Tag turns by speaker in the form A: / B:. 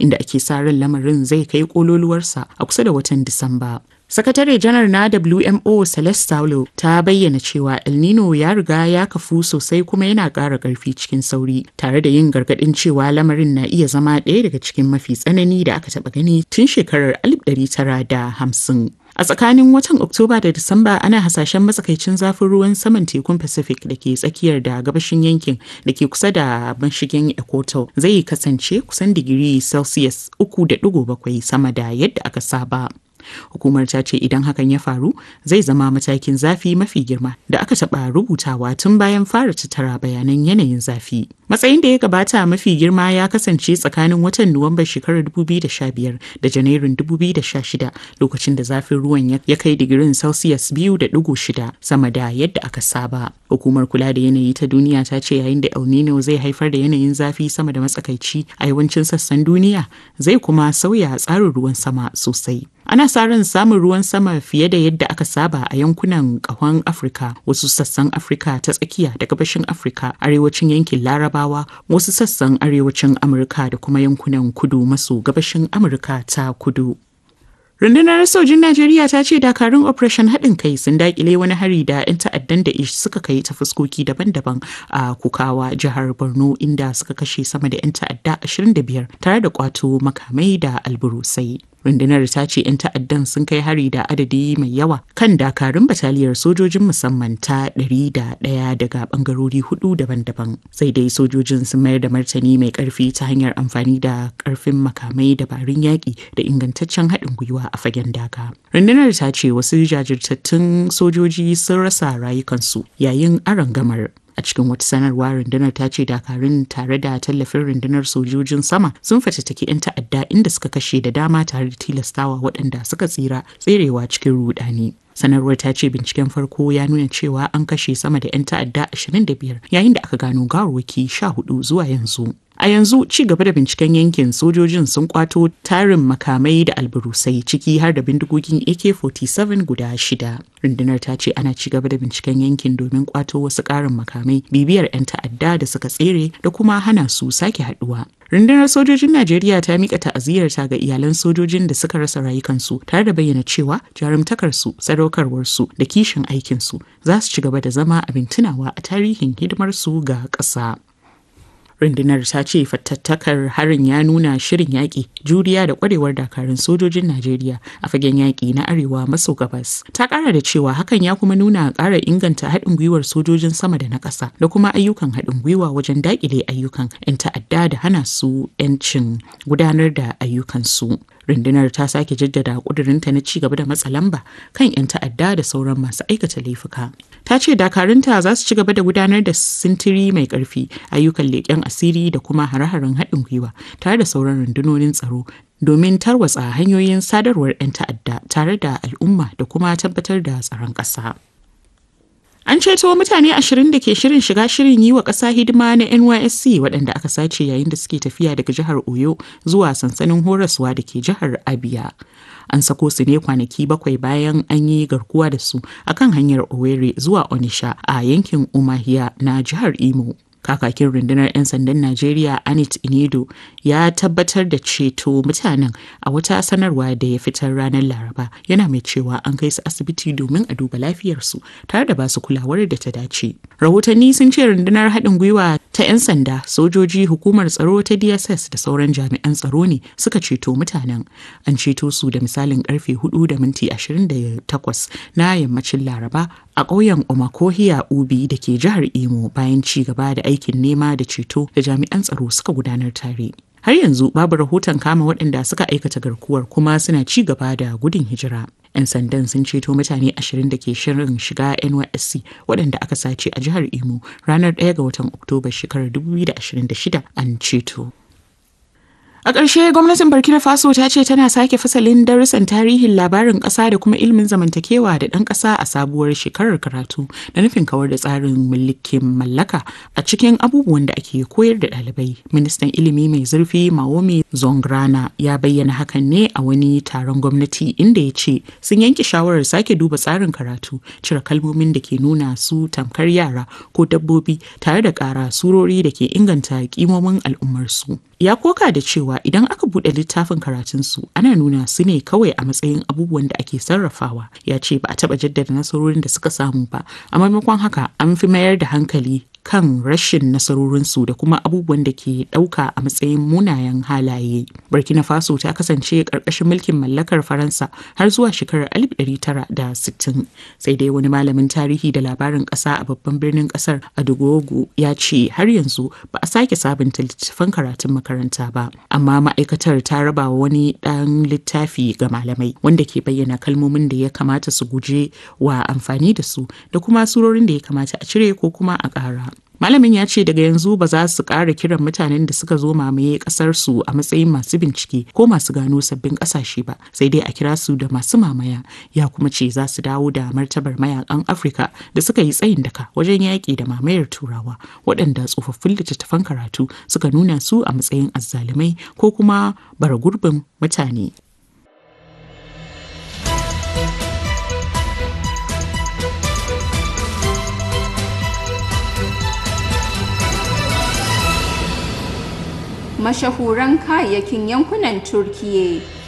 A: inda ake sa ran lamarin zai kai kololuwarsa a kusa da watan Disamba. Sakatare janar na WMO Celeste Saulo ta bayyana cewa El Nino ya riga ya kafu sosai kuma yana ƙara ƙarfi cikin sauri tare da yin gargaɗin cewa lamarin na iya zama ɗaya daga cikin mafi tsanani da aka taɓa gani tun shekarar 1950. A tsakanin watan Oktoba da Disamba ana hasashen matsakaicin zafin ruwan saman tekun Pacific da ke tsakiyar da gabashin yankin da ke kusa da mashigin Equator zai kasance kusan digiri Celsius 3.7 sama da yadda aka saba. Hukumar ta ce idan hakan ya faru zai zama matakin zafi mafi girma da aka taɓa rubutawa tun bayan fara tattara bayanan yanayin zafi. Matsayin da ya gabata mafi girma ya kasance tsakanin watan Nuwambar shekarar 2015 da Janairun 2016 lokacin da zafin ruwan ya kai digirin Celsius 2.6 sama da yadda aka saba. Hukumar kula da yanayi ta duniya ta ce yayin da El Nino zai haifar da yanayin zafi sama da matsakaici a yawancin sassan duniya zai kuma sauya tsarin ruwan sama sosai. Ana sa ran samun ruwan sama fiye da yadda aka saba a yankunan kahon Afirka, wasu sassan Afirka ta tsakiya da gabashin Afirka, arewacin yankin Larabawa, wasu sassan arewacin Amurka da kuma yankunan kudu maso gabashin Amurka ta kudu. Rundunar sojin Najeriya ta ce dakarun Operation haɗin kai sun dakile wani hari da 'yan ta'addan da ish suka kai ta fuskoki daban-daban a Kukawa jihar Borno inda suka kashe sama da 'yan ta'adda 25 tare da kwato makamai da alburusai. rundunar ta ce 'yan ta'addan sun kai hari da adadi mai yawa kan dakarun bataliyar sojojin musamman ta ɗari da ɗaya daga bangarori hudu daban-daban sai dai sojojin sun mayar da martani mai karfi ta hanyar amfani da karfin makamai dabarun yaƙi da ingantaccen haɗin gwiwa a fagen daga rundunar ta ce wasu jajirtattun sojoji sun rasa rayukansu yayin arangamar a cikin wata sanarwa rundunar ta ce dakarun tare da tallafin rundunar sojojin sama sun fatattaki 'yan ta'adda inda suka kashe da dama tare da tilastawa waɗanda suka tsira tserewa cikin rudani sanarwar ta ce binciken farko ya nuna cewa an kashe sama da 'yan ta'adda 25 yayin da aka gano gawarwaki 14 zuwa yanzu A yanzu ci gaba da binciken yankin sojojin sun kwato tarin makamai da alburusai ciki har da bindigogin AK-47 guda shida. Rundunar ta ce ana ci gaba da binciken yankin domin kwato wasu ƙarin makamai bibiyar 'yan ta'adda da suka tsere da kuma hana su sake haduwa. Rundunar sojojin Najeriya ta mika ta'aziyyarta ga iyalan sojojin da suka rasa rayukansu tare da bayyana cewa jarumtakarsu, sadaukarwarsu da kishin aikinsu za su ci gaba da zama abin tunawa a tarihin hidimarsu ga ƙasa. rundunar ta ce fattattakar harin ya nuna shirin yaƙi juriya da ƙwarewar dakarun sojojin najeriya a fagen yaƙi na arewa maso gabas ta ƙara da cewa hakan ya kuma nuna ƙara inganta haɗin gwiwar sojojin sama da na ƙasa da kuma ayyukan haɗin gwiwa wajen daƙile ayyukan 'yan ta'adda da hana su 'yancin gudanar da ayyukansu rundunar ta sake jaddada ƙudurinta na ci gaba da matsa lamba kan 'yan ta'adda da sauran masu aikata laifuka ta ce dakarunta za su ci gaba da gudanar da sintiri mai ƙarfi ayyukan leƙen asiri da kuma hare-haren haɗin gwiwa tare da sauran rundunonin tsaro domin tarwatsa hanyoyin sadarwar 'yan ta'adda tare da al'umma da kuma tabbatar da tsaron ƙasa. An ceto mutane ashirin da ke shirin shiga shirin yi wa ƙasa hidima na NYSC waɗanda aka sace yayin da suke tafiya daga jihar Oyo zuwa sansanin horaswa da ke jihar Abia. An sako su ne kwanaki bakwai bayan an yi garkuwa da su akan hanyar Owerri zuwa Onisha a yankin Umahia na jihar Imo. kakakin rundunar 'yan sandan najeriya anit inedo ya tabbatar da ceto mutanen a wata sanarwa da ya fitar ranar laraba yana mai cewa an kai su asibiti domin a duba lafiyarsu tare da basu kulawar da ta dace rahotanni sun ce rundunar haɗin gwiwa ta 'yan sanda sojoji hukumar tsaro ta dss da sauran jami'an tsaro ne suka ceto mutanen an ceto su da misalin karfe 4 da minti 28 na yammacin laraba a ƙauyen omakohiya ubi da ke jihar imo bayan ci gaba da aikin nema da ceto da jami'an tsaro suka gudanar tare har yanzu babu rahoton kama waɗanda suka aikata garkuwar kuma suna ci gaba da gudun hijira 'yan sandan sun ceto mutane ashirin da ke shirin shiga nysc waɗanda aka sace a jihar imo ranar 1 ga watan oktoba shekarar 2026 an ceto A ƙarshe gwamnatin Burkina Faso ta ce tana sake fasalin darussan tarihin labarin ƙasa da kuma ilimin zamantakewa da ɗan ƙasa a sabuwar shekarar karatu da nufin kawar da tsarin mulkin mallaka a cikin abubuwan da ake koyar da ɗalibai. Ministan ilimi mai zurfi Maomi Zongrana ya bayyana hakan ne a wani taron gwamnati inda ya ce sun yanke shawarar sake duba tsarin karatu, cire kalmomin da ke nuna su tamkar yara ko dabbobi tare da ƙara surori da ke inganta kimomin al'ummarsu. ya koka da cewa idan aka buɗe littafin karatunsu ana nuna su ne kawai a matsayin abubuwan da ake sarrafawa ya ce ba a taɓa jaddada nasarorin da suka samu ba a maimakon haka an fi mayar da hankali kan rashin nasarorinsu da kuma abubuwan da ke ɗauka a matsayin munayen halaye. Burkina Faso ta kasance ƙarƙashin mulkin mallakar Faransa har zuwa shekarar 1960. Sai dai wani malamin tarihi da labarin ƙasa a babban birnin ƙasar Adugogo ya ce har yanzu ba a sake sabunta littattafan karatun makaranta ba. Amma ma'aikatar ta raba wani ɗan littafi ga malamai wanda ke bayyana kalmomin da ya kamata su guje wa amfani da su da kuma surorin da ya kamata a cire ko kuma a ƙara. Malamin ya ce daga yanzu ba za su ƙara kiran mutanen da suka zo mamaye ƙasarsu a matsayin masu bincike ko masu gano sabbin ƙasashe ba, sai dai a kira su da masu mamaya. Ya kuma ce za su dawo da martabar mayakan Afirka da suka yi tsayin daka wajen yaƙi da mamayar Turawa, waɗanda tsofaffin littattafan karatu suka nuna su a matsayin azzalumai ko kuma bara gurbin mutane.
B: mashahuran kayayyakin yankunan Turkiyya.